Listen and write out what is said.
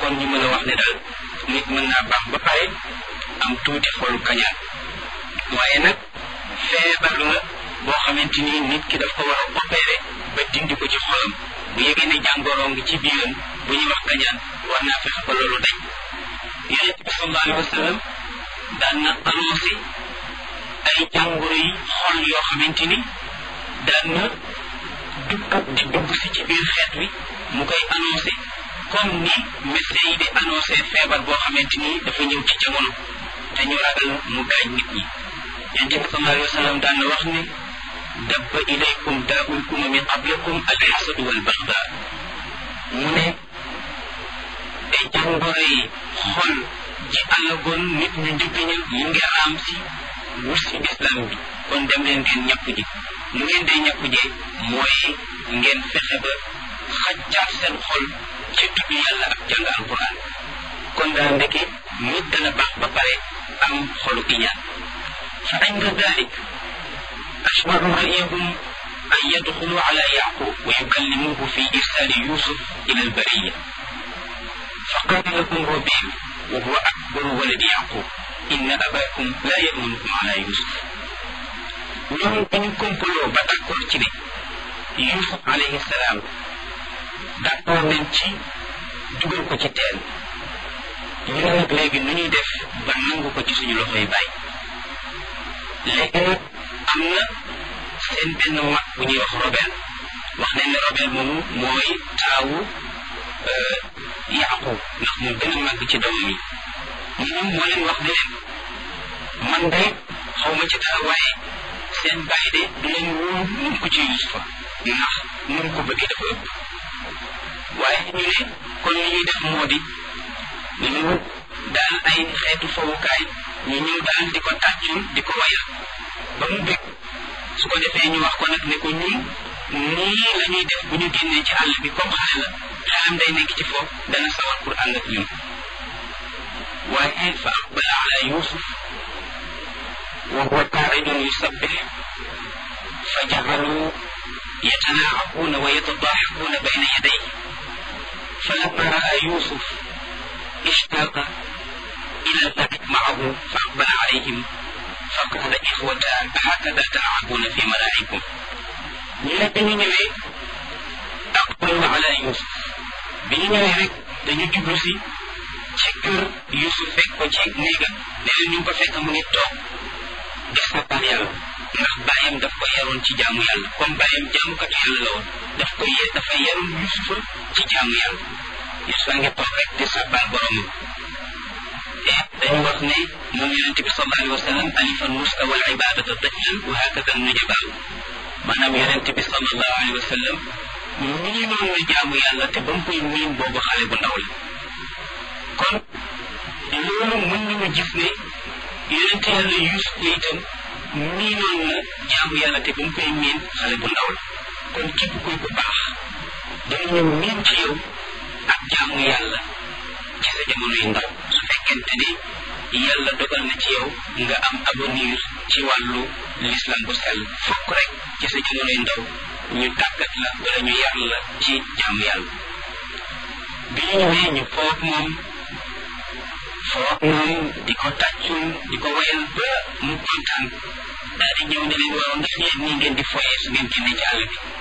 kon ñu mën a wax ne daal nit mën naa baax ba pare am tuuti xolu kañaan waaye nag feebar la boo xamante ni nit ki daf ko war a opéré ba dindi ko ci xolam bu yëgee ne jàngoro ngi ci biiram bu ñuy wax kañaan war naa fexe ba loolu dañ yonent bi sallallahu alayhi wa sallam daan na annoncé ay jàngoro yi xol yoo xamante ni daan na dugg di dugg si ci biir xeet wi mu koy annoncé comme ni médecin yi di annoncé feebar boo xamante ni dafa ñëw ci jamono te ñu ragal mu gaañ nit ñi yonent bi sallallahu alayhi wa sallam daan na wax ne dabba ilaykum daa'ul umami qablakum alxasadu wal baxda mu ne ay jàngoro yi xol ji alagoon nit ñu njëkk ña mu ngi raam si wut si islam bi kon dem leen ngeen ñàpp ji mu ngeen dee ñàpp jee mooy ngeen fexe ba xajjaat seen xol ci tudd yàlla ak jàng alquran kon daa ndeke nit dana baax ba pare am xolu iñaan fa inda dalik ashbaru ra'yahum an yadxulu ala yaqub wa yukallimuhu fi irsali yusuf ila albariya فقال لهم ربيع وهو أكبر ولد يعقوب إن أباكم لا يأمنكم على يوسف ñoom dañu complot ba d'accord ci ne Yusuf alayhi salaam d'accord nañ ci dugal ko ci teen ñu ne nag léegi nu ñuy def ba nangu ko ci suñu loxoy bàyyi léegi nag am na seen benn mag bu ñuy wax Robel wax nañ ne Robel moomu mooy taawu Yaqub ndax moo gën a màgg ci doomam yi moom moo leen wax ne leen man de xaw ma ci dara waaye seen bàyyi de du leen wóor mun ko ci Yusufa ndax nun ko bëggee dafa ëpp waaye ñu ne kon li ñuy def moo di ñu daal ay xeetu fowukaay ñu ñëw daal di ko tàccul di ko wayal ba mu bég su ko defee ñu wax ko nag ne ko ñun nii la ñuy def bu ñu génnee ci àll bi comme xale la xelam day nekk ci foofu dana sawar pour ànd ak ñun waaye fa aqbala ala yusuf wa huwa qaaidun yusabbih fa jacalu yatanaacabuuna wa yatadaaxaquuna bayna yadayhi falamma raa yusuf ishtaaqa ila allacib macahu fa aqbala calayhim fa qaala ixwata hakada talcabuuna fi malaacikum ñu ne bi ñu ñëwee aqbalu ala yusuf bi ñu ñëwee rek dañu jublu si ci kër Yusuf fekk ko ci néegam ne leen ñu ngi ko fekk mu ngi toog di sàbbal yàlla ndax bàyyam daf ko yaroon ci jaamu yàlla comme bàyyam jaamukatu yàlla la woon daf ko ye dafa yaroon Yusufa ci jaamu yàlla Yusufa ngi toog rek di sàbbal boromam te dañu wax ne moom yonente bi sallallahu alayhi wa sallam alifa nuska wal ibadata tiflan wa hakada nujabaaw maanaam yonente bi sallallahu alayhi wa sallam nii noonu la jaamu yàlla te ba mu koy miin boobu xale bu ndaw la kon loolu mën nañu gis ne yonente yàlla Yuusuf itam nii noonu la jaamu yàlla te ba mu koy miin xale bu ndaw la kon képp kuy ku baax danañu miin ci yow ak jaamu yàlla ci sa jamono yu ndaw su fekkente ni yàlla dogal na ci yow nga am avenir ci wàllu l'islam bu sell fokk rek ci sa jamono yu ndaw ñu tàggat la wala ñu yar la ci jaamu yàlla bi ñu ñëwee ñu foog moom foog moom di ko tàccul di ko wayal ba mu kontaan daal di ñëw ne leen waaw ndax yéen nii ngeen di foyee su ngeen génnee ci àll bi